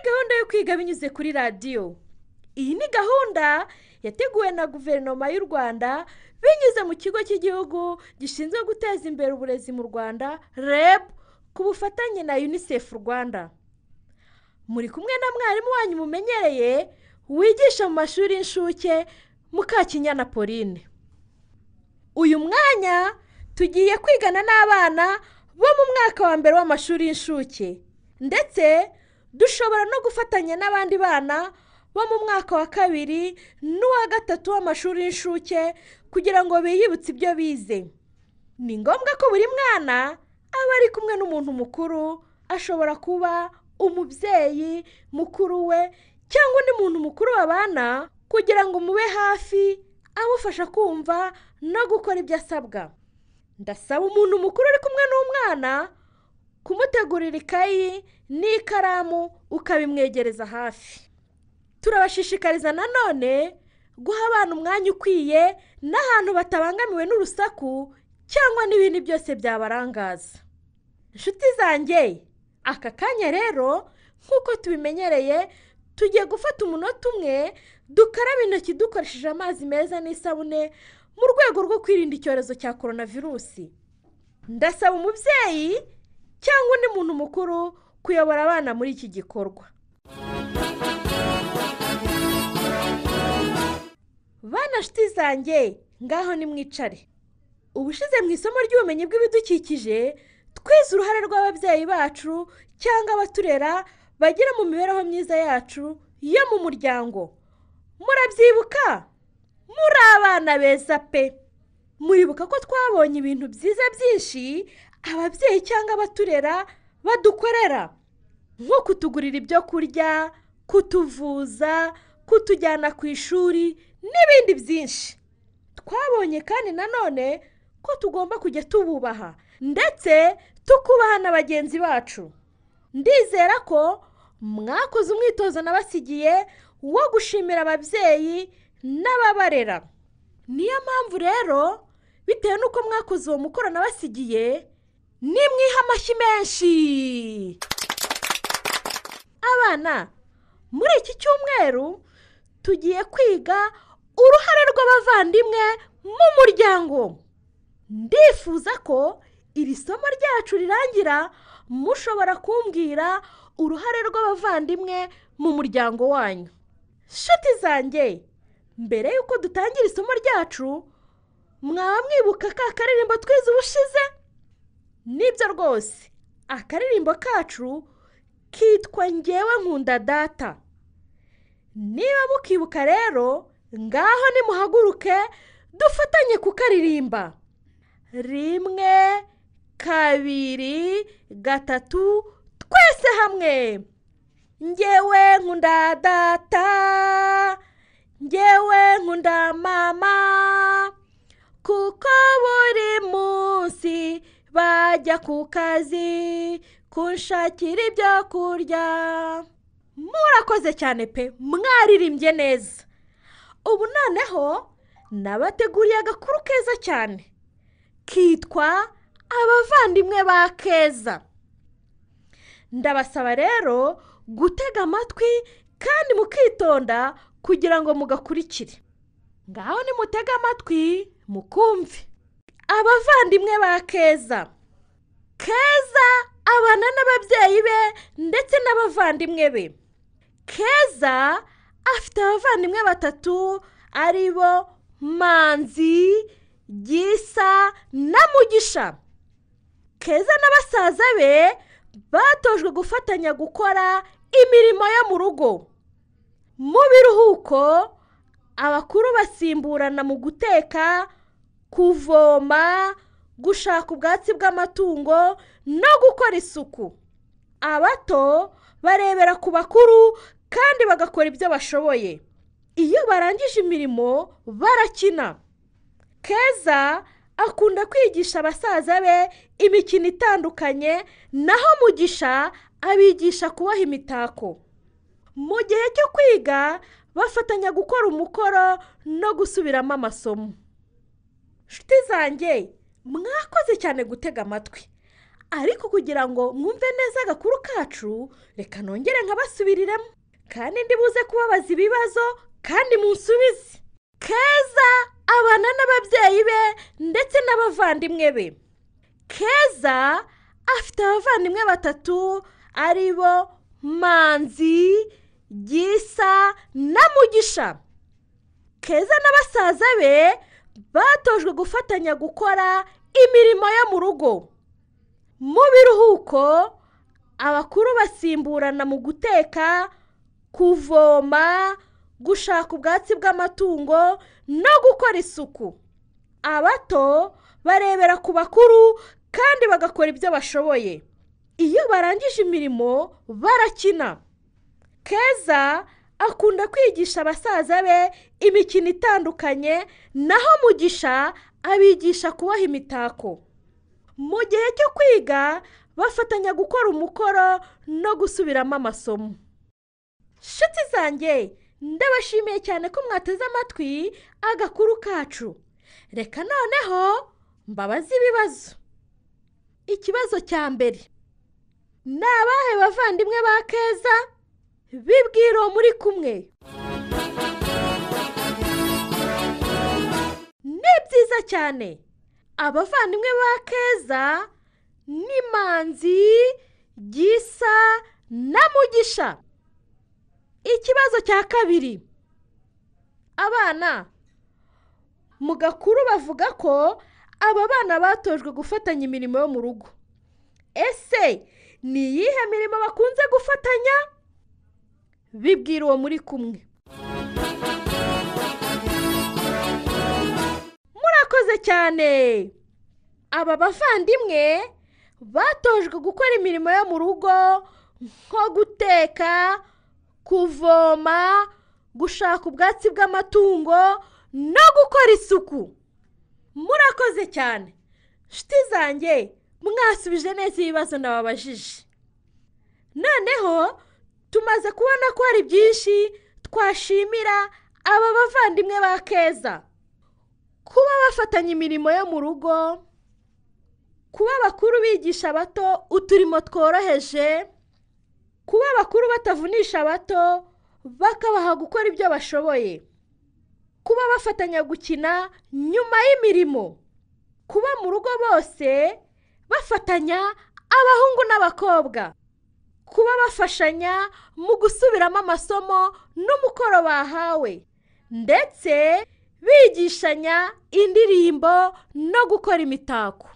gahunda yo kwiga binyuze kuri radiyo iyi ni gahunda yateguwe na guverinoma y'u rwanda binyuze mu kigo cy'igihugu gishinzwe guteza imbere uburezi mu rwanda reb ku bufatanye na unicef rwanda muri kumwe na mwarimu wanyu mumenyereye wigisha mu mashuri y'incuke mukakinyana pauline uyu mwanya tugiye kwigana n'abana bo mu mwaka wa mbere w'amashuri y'incuke ndetse dushobora no gufatanya n'abandi bana bo mu mwaka wa kabiri n'uwa gatatu w'amashuri y'incuke kugira ngo biyibutse ibyo bize ni ngombwa ko buri mwana aba ari kumwe n'umuntu mukuru ashobora kuba umubyeyi mukuru we cyangwa undi muntu mukuru babana kugira ngo mube hafi amufasha kumva no gukora ibyo asabwa ndasaba umuntu mukuru uri kumwe n'umwana kumutegurira ikayi n'ikaramu ukabimwegereza hafi turabashishikariza nanone guha abana umwanya ukwiye n'ahantu batabangamiwe n'urusaku cyangwa n'ibindi byose byabarangaza inshuti zanjye aka kanya rero nk'uko tubimenyereye tugiye gufata umunota umwe dukaraba intoki dukoresheje amazi meza n'isabune mu rwego rwo kwirinda icyorezo cya korona virusi ndasaba umubyeyi cyangwa undi muntu mukuru kuyobora abana muri iki gikorwa bana nshuti zanjye ngaho nimwicare ubushize mu isomo ry'ubumenyi bw'ibidukikije twize uruhare rw'ababyeyi bacu cyangwa abaturera bagira mu mibereho myiza yacu yo mu muryango murabyibuka muri abana beza pe muribuka ko twabonye ibintu byiza byinshi ababyeyi cyangwa abaturera badukorera nko kutugurira ibyo kurya kutuvuza kutujyana ku ishuri n'ibindi byinshi twabonye kandi nanone ko tugomba kujya tububaha ndetse tukubaha na bagenzi bacu ndizera ko mwakoze umwitozo nabasigiye wo gushimira ababyeyi n'ababarera niyo mpamvu rero bitewe n'uko mwakoze uwo mukoro nabasigiye nimwiha amashyi menshi abana muri iki cyumweru tugiye kwiga uruhare rw'abavandimwe mu muryango ndifuza ko iri somo ryacu rirangira mushobora kumbwira uruhare rw'abavandimwe mu muryango wanyu nshuti zanjye mbere y'uko dutangira isomo ryacu mwaba mwibuka ka karirimbo twize ubushize nibyo rwose akaririmbo kacu kitwa ngewe nkunda data niba mukibuka rero ngaho nimuhaguruke dufatanye kukaririmba rimwe kabiri gatatu twese hamwe ngewe nkunda data ngewe nkunda mama kuko buri munsi bajya ku kazi kunshakira ibyo kurya murakoze cyane pe mwaririmbye neza ubu noneho nabateguriye agakuru keza cyane kitwa abavandimwe ba keza ndabasaba rero gutega amatwi kandi mukitonda kugira ngo mugakurikire ngaho nimutege amatwi mukumve abavandimwe ba keza keza abana n'ababyeyi be ndetse n'abavandimwe be keza afite abavandimwe batatu ari bo manzi gisa na mugisha keza na basaza be batojwe gufatanya gukora imirimo yo mu rugo mu biruhuko abakuru basimburana mu guteka kuvoma gushaka ubwatsi bw'amatungo no gukora isuku abato barebera ku bakuru kandi bagakora ibyo bashoboye iyo barangije imirimo barakina keza akunda kwigisha basaza be imikino itandukanye naho mugisha abigisha kuboha imitako mu gihe cyo kwiga bafatanya gukora umukoro no gusubiramo amasomo inshuti zanjye mwakoze cyane gutega amatwi ariko kugira ngo mwumve neza agakuru kacu reka nongere nkabasubiriramo kandi ndibuze kubabaza ibibazo kandi munsubize keza abana n'ababyeyi be ndetse n'abavandimwe be keza afite abavandimwe batatu ari bo manzi gisa na mugisha keza na basaza be batojwe gufatanya gukora imirimo yo mu rugo mu biruhuko abakuru basimburana mu guteka kuvoma gushaka ubwatsi bw'amatungo no gukora isuku abato barebera ku bakuru kandi bagakora ibyo bashoboye iyo barangije imirimo barakina keza akunda kwigisha basaza be imikino itandukanye naho mugisha abigisha kuboha imitako mu gihe cyo kwiga bafatanya gukora umukoro no gusubiramo amasomo nshuti zanjye ndabashimiye cyane ko mwateze amatwi agakuru kacu reka noneho mbabaze ibibazo ikibazo cya mbere ni abahe bavandimwe ba keza bibwira uwo muri kumwe ni byiza cyane abavandimwe ba keza ni manzi gisa na mugisha ikibazo cya kabiri abana mu gakuru bavuga ko aba bana batojwe gufatanya imirimo yo mu rugo ese ni iyihe mirimo bakunze gufatanya bibwira uwo muri kumwe murakoze cyane aba bavandimwe batojwe gukora imirimo yo mu rugo nko guteka kuvoma gushaka ubwatsi bw'amatungo no gukora isuku murakoze cyane nshuti zanjye mwasubije neza ibibazo nababajije noneho tumaze kubona ko hari byinshi twashimira aba bavandimwe ba keza kuba bafatanya imirimo yo mu rugo kuba abakuru bigisha abato uturimo tworoheje kuba abakuru batavunisha abato bakabaha gukora ibyo bashoboye kuba bafatanya gukina nyuma y'imirimo kuba mu rugo bose bafatanya abahungu n'abakobwa kuba bafashanya mu gusubiramo amasomo n'umukoro bahawe ndetse bigishanya indirimbo no gukora imitako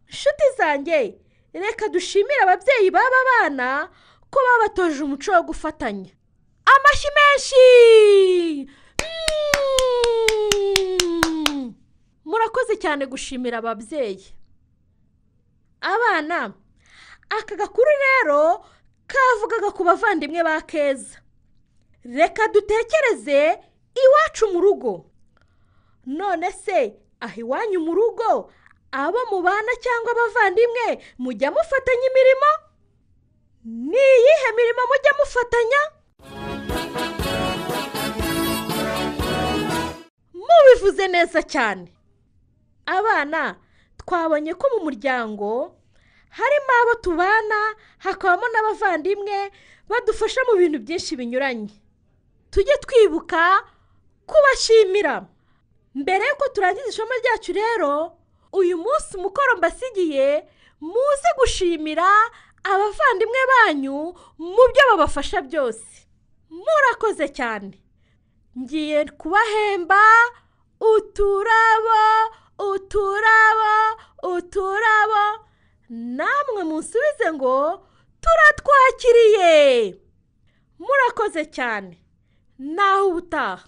nshuti zanjye reka dushimire ababyeyi b'aba bana ko babatoje umuco wo gufatanya amashyi menshi Mm! murakoze cyane gushimira ababyeyi abana aka gakuru rero kavugaga ku bavandimwe ba keza reka dutekereze iwacu mu rugo none se aho iwanyu mu rugo abo mubana cyangwa abavandimwe mujya mufatanya imirimo ni iyihe mirimo mujya mufatanya mubivuze neza cyane abana twabonye ko mu muryango harimo abo tubana hakabamo n'abavandimwe badufasha mu bintu byinshi binyuranye tujye twibuka kubashimira mbere y'uko turangiza isomo ryacu rero uyu munsi umukoro mbasigiye muze gushimira abavandimwe banyu mu byo babafasha byose murakoze cyane ngiye kubahemba uturabo uturabo uturabo namwe musubize ngo turatwakiriye murakoze cyane naho ubutaha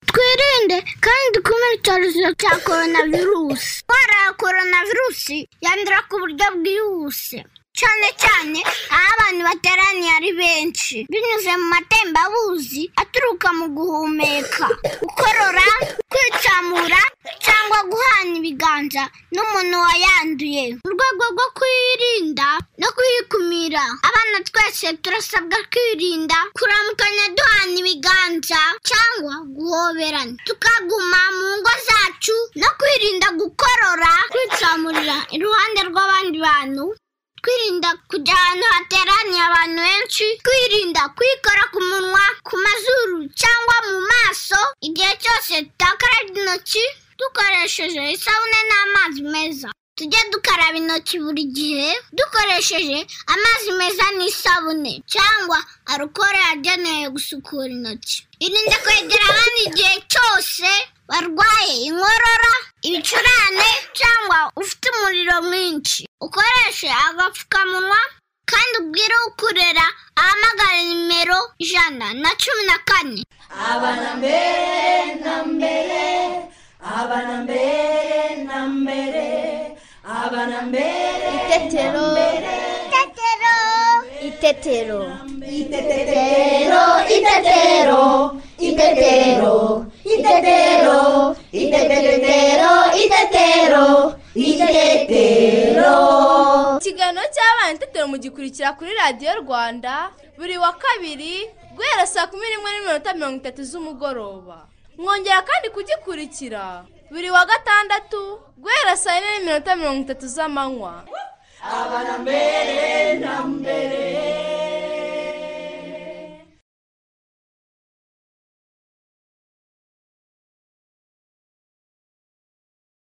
twirinde kandi dukumire icyorezo cya korona virusi indwara ya korona virusi yandura ku buryo bwihuse cyane cyane aho abantu bateraniye ari benshi binyuze mu matembabuzi aturuka mu guhumeka gukorora kwicamura cyangwa cyangwa guhana ibiganza n'umuntu wayanduye mu rwego rwo kuyirinda no kuyikumira abana twese turasabwa kwirinda kuramukanya duhana ibiganza cyangwa guhoberana tukaguma mu ngo zacu no kwirinda gukorora kwitsamurira iruhande rw'abandi bantu twirinda kujya ahantu hateraniye abantu benshi twirinda kwikora ku munwa ku mazuru cyangwa mu maso igihe cyose tutakarabye intoki dukoresheje isabune n'amazi meza tujye dukaraba intoki buri gihe dukoresheje amazi meza n'isabune cyangwa arukoro yagenewe gusukura intoki irinde kwegera abandi igihe cyose barwaye inkorora ibicurane cyangwa ufite umuriro mwinshi ukoreshe agapfukamunwa kandi ubwire ukurera ahamagara nimero ijana na cumi na kane abana mbere na mbere abana mbere na mbere abana mbere itetero itetero itetero itetero itetero itetero itetero itetero itetero itetero ikiganiro cy'abana itetero mugikurikira kuri radiyo rwanda buri wa kabiri guhera saa kumi n'imwe n'iminota mirongo itatu z'umugoroba mwongera kandi kugikurikira buri wa gatandatu guhera saa yine n'iminota mirongo itatu z'amanywa abana mbere na mbere